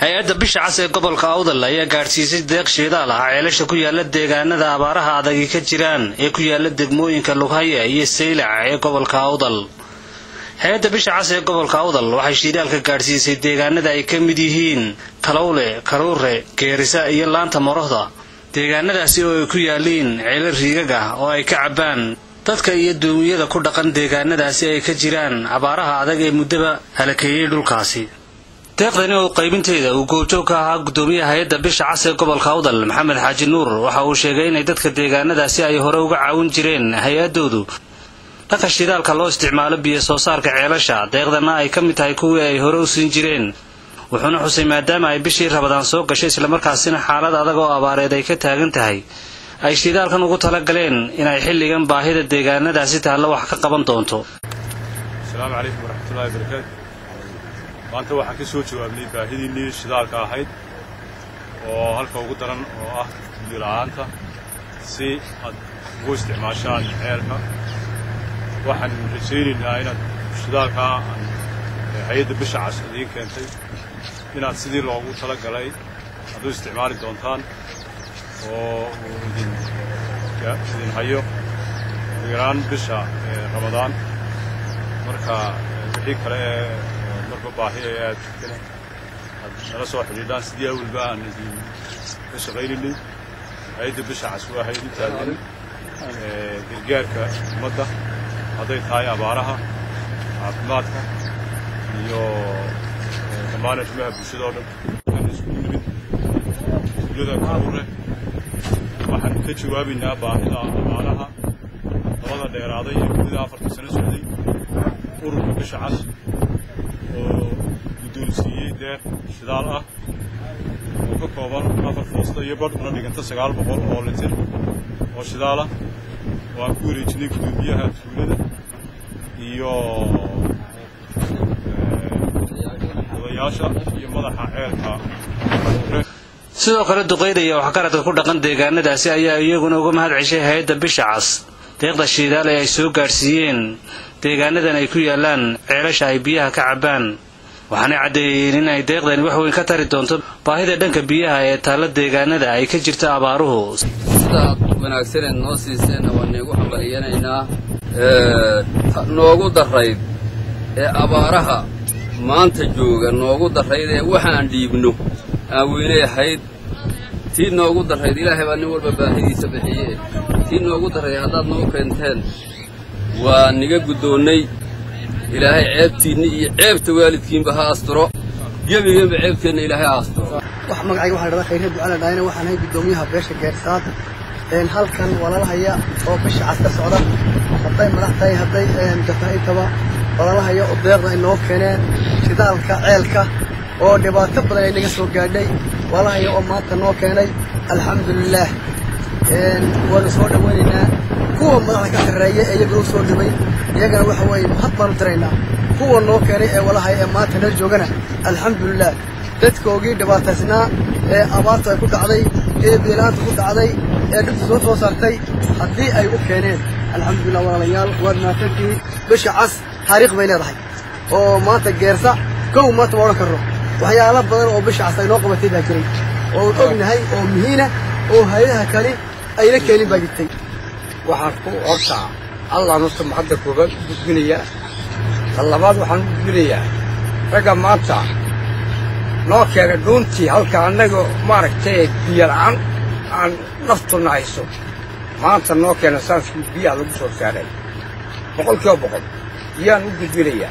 hay-adda bisha cas ee gobolka awdal ayaa gaadhsiisay deeq shidaal ah ceelasha ku yaala deegaanada abaaraha adagi ka jiraan ee ku yaala degmooyinka lughaya iyo saylac ee gobolka awdal hay-adda bisha cas ee gobolka awdal waxay shidaalka gaadhsiisay deegaanada ay ka mid yihiin kalowle karuure geerisa iyo laanta morohda deegaanadaasi oo ay ku yaaliin ceelo riigag ah oo ay ka cabbaan dadka iyo duumiyada ku dhaqan deegaanadaasi ay ka jiraan abaaraha adag ee muddaba halakeeyey dhulkaasi deeqdani oo qaybinteeda uu goobjoog ka ahaa guddoomiyaha hay-adda bisha cas ee gobolka awdal maxamed xaaji nuur waxa uu sheegay inay dadka deegaanadaasi ay hore uga caawin jireen hay-adoodu dhanka shidaalka loo isticmaalo biyo soo saarka ceelasha deeqdana ay ka mid tahay kuwii ay hore u siin jireen wuxuuna xusay maadaama ay bishii rabadaan soo gashay islamarkaasina xaalad adag oo abaareed ay ka taagan tahay ay shidaalkan ugu tala galeen inay xilligan baahida deegaanadaasi taallo wax ka qaban doonto asalaamu calaykum waraxmatullahi barakaatu maanta waxaan ka soo jawaabnay baahidiinnii shidaalka ahayd oo halka ugu daran oo ah biyo la'aanta si aad ugu isticmaashaan ceelka waxaan rajaynaynaa inaad shidaalkaa hay-adda bisha cas idiin keentay inaad sidii loogu tala galay aad u isticmaali doontaan oo uu idin idin hayo ugu yaraan bisha ramadaan marka wixii kale ee marba baahi ee aad jirtana aad nala soo xidhiidhaan sidii awalba aan idin ka shaqaynaynay hay-adda bisha cas waa hay-ad u taagan gargaarka ummadda hadday tahay abaaraha caafimaadka iyo dhammaan arrimaha bulshada oo dhan aan isku nimid tuulada karuure waxaan ka jawaabaynaa baahida abaaraha dabada dheeraaday ee muddada afartan sano socday ururka bisha cas oo guddoonsiiyey deeq shidaal ah oo ka kooban afar foosta iyo badh una dhiganta sagaal boqol oo litir oo shidaal ah oo aan ku wareejinay guddoomiyaha tuulada iyo odayaasha iyo madaxa ceelka sidoo kale duqayda iyo waxgaradka ku dhaqan deegaanadaasi ayaa iyaguna uga mahad ceshay hay-adda bisha cas deeqda shiidaal ee ay soo gaadhsiiyeen deegaanadan ay ku yaalaan ceelasha ay biyaha ka cabbaan waxaanay caddeeyeen in ay deeqdani wax weyn ka tari doonto baahida dhanka biyaha ee taalla deegaanada ay ka jirta abaaruhu sidaad wanaagsaneed noo siiseenna waan iigu hambalyanaynaa noogu darayd ee abaaraha maanta jooga noogu darayd ee waxaan dhiibno aan weynay ahayd tii noogu darayd ilaahay baa nin walba baahidiisa bixiye tii noogu darayd haddaad noo keenteen waa niga guddoonnay ilaahay ceebtiinni iyo ceebta waalidkiinba ha asturo gebigeenba ceebteenna ilaahay ha asturo wax magacayga waxaa dhahdaa khayre ducala dhaayna waxaan ahay guddoomiyaha beesha geersaad halkan walaalahaya oo bisha cas ka socda hadday madax tahay hadday jafaaintaba walaalahaya oo deeqda ay noo keeneen shidaalka ceelka oo dhibaato badan ay naga soo gaadhay walaalahaya oo maanta noo keenay alxamdulilaah waanu soo dhowaynaynaa kuwa madaxda ka sarreeya ee iyaguna u soo dhibay iyagana waxa weeye mahad baanu diraynaa kuwa noo keenay ee walahaya ee maanta nala joogana alxamdulilaah dadkoogii dhibaataysnaa ee abaartu ay ku dhacday ee biilaanta ku dhacday ee dhibta soo soo saartay haddii ay u keeneen alxamdulilah walaalayaal waad mahadsantihiin bisha cas taariikh bay leedahay oo maanta geersa kow maanta ma odhan karno waxyaala badan oo bisha cas ay noo qabatay baa jiray oo ognahay oo muhiina oo hay-adaha kale ayna keenin baa jirtay waxaan ku hortaa allah nusta maxadda koobaad u gudbinayaa ta labaad waxaan u gudbinayaa ragga maanta noo keenay dhuuntii halka annaga maaragtay biyola'aan aan naftuna hayso maanta noo keena saaskii biyaha lagu soo saaray boqol kiiba boqol biyaan u gudbinayaa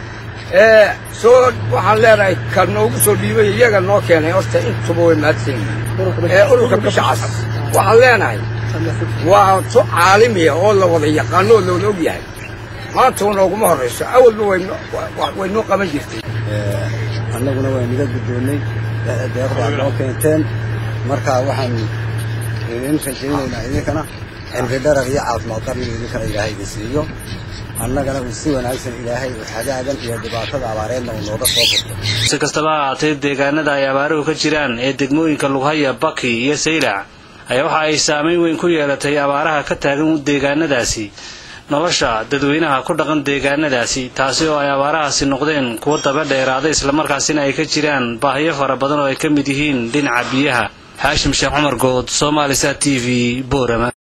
ee soo waxaan leenahay ka noogu soo dhiibay iyaga noo keenay horta intuba way mahadsan yihiin ee ururka bisha cas waxaan leenahay waa tu caalamiya oo la wada yaqaano oo lawada og yahay maanta wa nooguma horrayso awalba way noo qaban jirtay annaguna waa niga guddoonnay deeqdaad noo keenteen marka waxaan idin rajaynaynaa idinkana cimri dharar iyo caafimaad qarniga idinkana ilaahay idin siiyo annagana uu si wanaagsan ilaahay xagaagan iyo dhibaatada abaareedna uu nooga soo furto si kastaba ha ahaatee deegaanada ay abaaruhu ka jiraan ee degmooyinka lughaya baki iyo saylac ayaa waxa ay saamayn weyn ku yeelatay abaaraha ka taagan deegaanadaasi nolosha dadweynaha ku dhaqan deegaanadaasi taasi oo ay abaarahaasi noqdeen kuwo daba dheeraaday islamarkaasina ay ka jiraan baahiyo fara badan oo ay ka mid yihiin dhinaca biyaha xaashim sheekh cumar good somaali sa t v boorama